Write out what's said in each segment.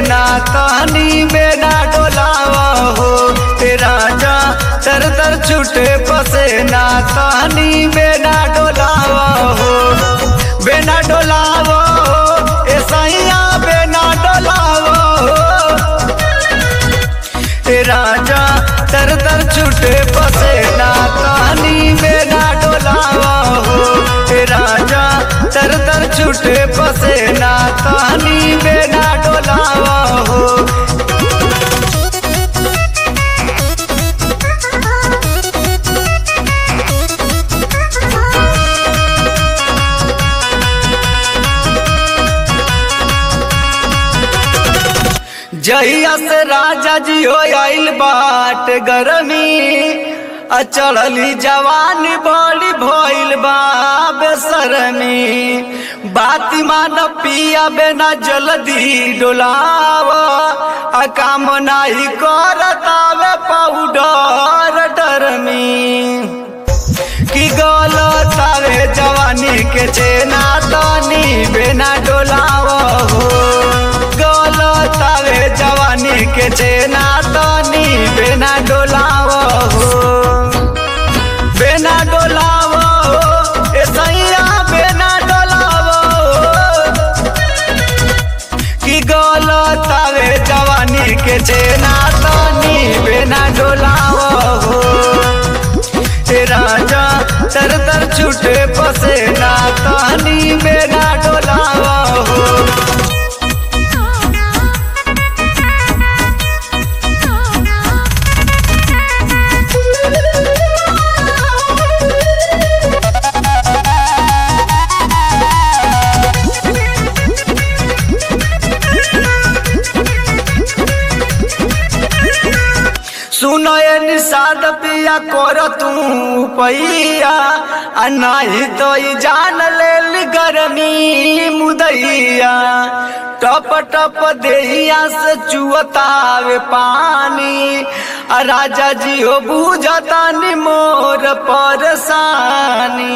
ना तानी बेना डोलावा हो ते राजा तर तर छूटे पसे ना तानी बेना डोलावा हो बेना डोलावा हो ए सैया बेना डोलावा हो ए राजा तर तर छूटे पसे ना तानी बेना डोलावा हो ए राजा तर तर छूटे पसे ना तानी बेना डोलावा हो जहिया से राजा जी हो आइल बाट गरमी आ चढ़ली जवानी बड़ी भइल बा बेसरमी बाती मान पिया बेना जल्दी डोलाव आ काम नाही करतावे पाउडर डरमी की गलत आवे जवानी के चेना तनी बेना डोलाव हो गलत आवे जवानी के चेना तनी बेना डोलाव हो बेना डोलाव हो ए सैया बेना डोलाव हो की गलत आवे जवानी के चेना तनी बेना डोलाव हो ए राजा तर तर छूटे पसे ना तानी बेना डोलावा हो सुनो ये निषाद पिया कर तू पैया आ नहीं तो ई जान ले गर्मी मुदैया टप टप देहिया से चुअतावे पानी आ राजा जी हो बुझता नि मोर परेशानी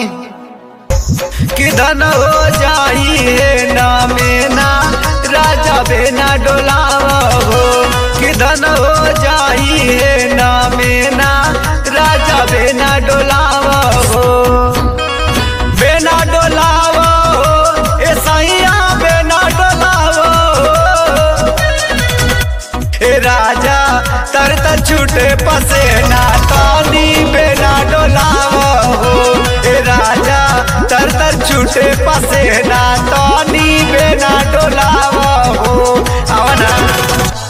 किधन हो जाई है ना मेना राजा बेना डोलावा हो किधन हो जाई है ना मेना राजा बेना डोलावा हो बेना डोलावा हो ए सैया बेना डोलावा हो ए राजा तर तर छूटे पसे ना तानी बेना डोलावा हो ए राजा तर तर छूटे पसे ना तानी बेना डोलावा हो आवना